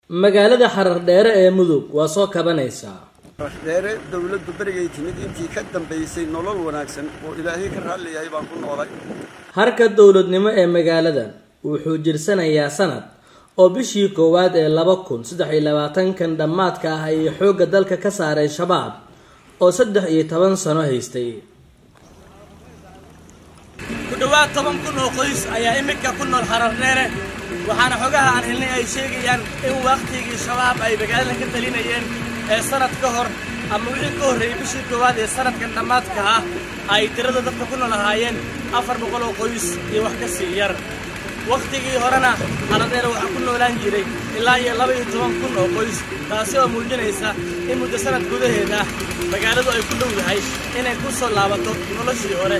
magaalada xarar dheere ee mudug waa soo kabanaysaa dheere dowladdu berigay timid intii ka dambaysay nolol wanaagsan oo ilaahay ka raalli yahay baan ku noolay harka dowladnimo ee magaaladan wuxuu jirsanayaa sanad oo bishii koowaad ee laba kun saddex iyo labaatankan dhammaadka ah ayay xoogga dalka ka saaray shabaab oo saddex iyo toban sano haystay ku dhowaad toban kun oo qoys ayaa iminka ku nool xarar dheere waxaana xogaha aan helnay ay sheegayaan in wakhtigii shabaab ay magaalada ka talinayeen ee sanad ka hor ama wixii ka horreeyey bishii koowaad ee sanadkan dhammaadka ah ay tirada dadka ku nool ahaayeen afar boqol oo qoys iyo wax ka sii yar wakhtigii horena xaradheere waxaa ku noolaan jiray ilaa iyo laba iyo toban kun oo qoys taasi oo muujinaysa in muddo sanad gudaheed ah magaaladu ay ku dhow yahay inay ku soo laabato noloshii hore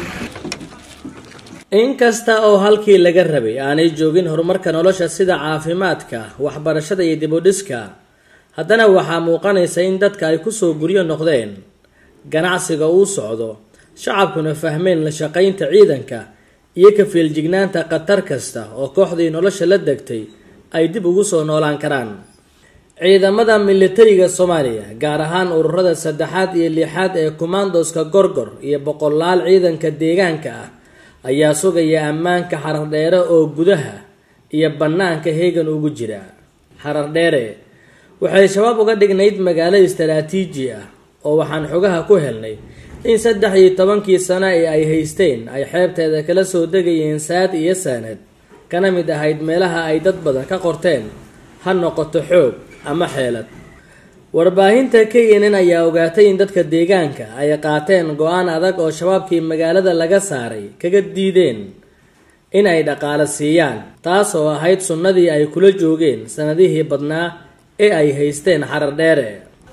inkasta oo halkii laga rabay aanay joogin horumarka nolosha sida caafimaadka waxbarashada iyo dibudhiska haddana waxaa muuqanaysa in dadka ay kusoo guryo noqdeen ganacsiga uu socdo shacabkuna fahmeen la shaqaynta ciidanka iyo ka fiiljignaanta khatar kasta oo kooxdii nolosha la degtay ay dib ugu soo noolaan karaan ciidamada militariga soomaaliya gaar ahaan ururada saddexaad iyo lixaad ee kumaandoska gorgor iyo boqolaal ciidanka deegaanka ah ayaa sugaya ammaanka xarar dheere oo gudaha iyo bannaanka heegan ugu jira xarar dheere waxay shabaab uga dhignayd magaalo istaraatiiji ah oo waxaan xogaha ku helnay in saddex iyo tobankii sano ee ay haysteen ay xeebteeda kala soo degayeen saad iyo saanad kana mid ahayd meelaha ay dad badan ka qorteen ha noqoto xoog ama xeelad warbaahinta k n n ayaa ogaatay in dadka deegaanka ay qaateen go-aan adag oo shabaabkii magaalada laga saaray kaga diideen in ay dhaqaale siiyaan taas oo ahayd sunnadii ay kula joogeen sanadihii badnaa ee ay haysteen xarar dheere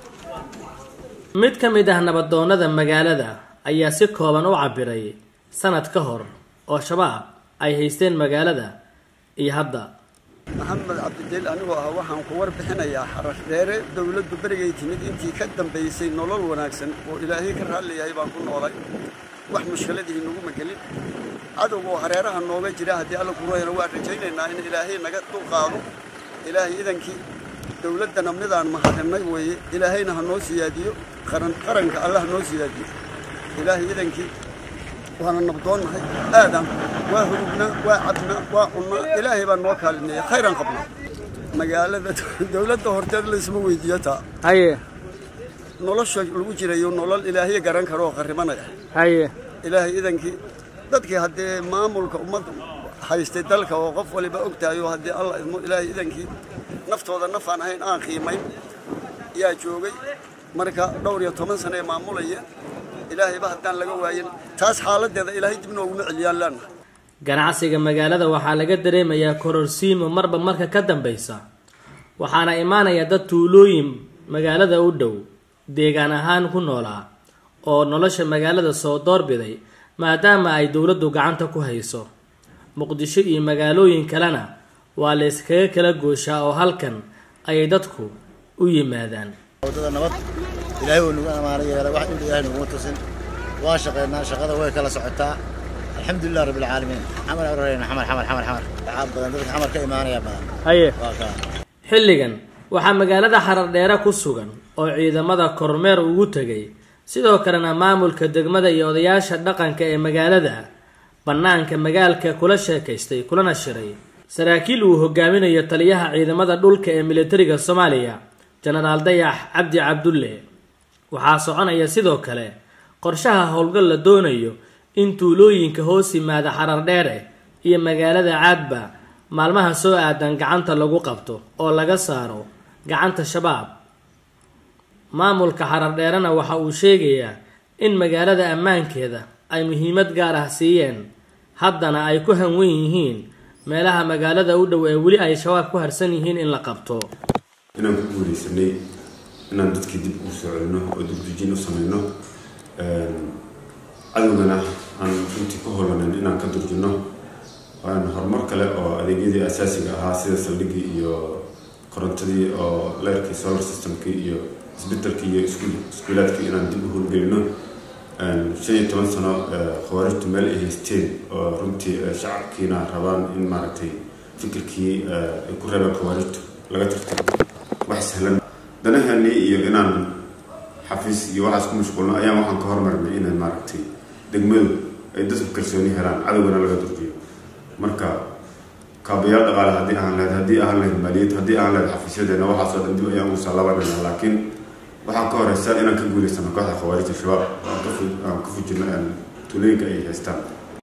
mid ka mid ah nabadoonnada magaalada ayaa si kooban u cabiray sanad ka hor oo shabaab ay haysteen magaalada iyo hadda maxamed cabdideel anigoo ah waxaan ku warbixinayaa xarar dheere dowladdu berigay timid intii ka dambaysay nolol wanaagsan oo ilaahay ka raalli yahay baan ku noolay wax mushkiladii naguma gelin cadowga oo hareeraha nooga jira haddii alla kurohena waan rajaynaynaa in ilaahay naga dulqaado ilaahay idankii dowladdana midaan mahadinay weeye ilaahayna ha noo siyaadiyo qaran qaranka alla ha noo siyaadiyo ilaahay idankii waana nabdoonnahay aadan waa hurubnaa waa cabnaa waa cunnaa ilaahay baa noo kaalineeya khayran qabnaa magaalada dowladda horteed laysma weydiiyo taa haye nolosha lagu jirayo nolol ilaahay garan karo oo qarribanaya haye ilaahay idankii dadkii haddee maamulka ummad haystay dalka oo qof waliba og tahay oo haddii alla idmo ilaahay idankii naftooda nafaan ahayn aan qiimayn yaa joogay marka dhowr iyo toban sano ee maamulaya ilaahayba haddaan laga waayin taas xaaladeeda ilaahay dib nooguma celiyaan leenahay ganacsiga magaalada waxaa laga dareemayaa kororsiimo marba marka ka dambaysa waxaana imaanaya dad tuulooyin magaalada u dhow deegaan ahaan ku noolaa oo nolosha magaalada soo doorbiday maadaama ay dowladdu gacanta ku hayso muqdisho iyo magaalooyin kalena waa la yskaga kala gooshaa oo halkan ayay dadku u yimaadaan wadada nabad ilaahay wuu nagu amaano yeelay wax dhib ilaahay naguma tusin waan shaqaynaa shaqada way kala socotaa alxamdulilah rabbi alcaalamiin xamar arorayna xamar xamar xamar xamar waxaa badan dadka xamar ka imaanaya badan haye waa kaa xilligan waxaa magaalada xarar dheere ku sugan oo ciidamada kormeer ugu tegay sidoo kalena maamulka degmada iyo odayaasha dhaqanka ee magaalada bannaanka magaalka kula sheekaystay kulana shiray saraakiil uu hogaaminayo taliyaha ciidamada dhulka ee militariga soomaaliya jenaraal dayax cabdi cabdulle waxaa soconaya sidoo kale qorshaha howlgal la doonayo in tuulooyinka hoos yimaada xarar dheere iyo magaalada caadba maalmaha soo aadan gacanta lagu qabto oo laga saaro gacanta shabaab maamulka xarar dheerena waxa uu sheegayaa in magaalada ammaankeeda ay muhiimad gaar ah siiyeen haddana ay ku hanwen yihiin meelaha magaalada u dhow ee weli ay shabaab ku harsan yihiin in la qabto inaan ku guuleysanay inaan dadkii dib u soo celino oo dibdujin u samayno cadowgana aan runtii ku holanan inaan ka durjino aan horumar kale oo adeegyadii asaasiga ahaa sida saldhiggii iyo korontadii oo leerkii solar systemkii iyo isbitaalkii iyo iskuulaadkii inaan dib u howlgelino shan iyo toban sano khawaarijtu meel ay haysteen oo runtii shacabkiina rabaan in maaragtay fikirkii ay ku reebaan khawaarijtu laga tirtiro sahlan danaheenii iyo inaan xafiis iyo waxaas ku mashquulno ayaan waxaan ka hormarnay inay maaragtay degmadu ay dadku kalsooni helaan cadowgana laga durjiyo marka kaabayaal dhaqaale haddii aan lehed haddii aan lehed maaliyad haddii aan lehed xafiisyadeena waxaasoo dhan dib ayaan ugu salaabanayna laakiin waxaa ka horeysa inaan ka guulaysano kooxda khawaarijta shabaab aan ka fujino tuulooyinka ay haystaan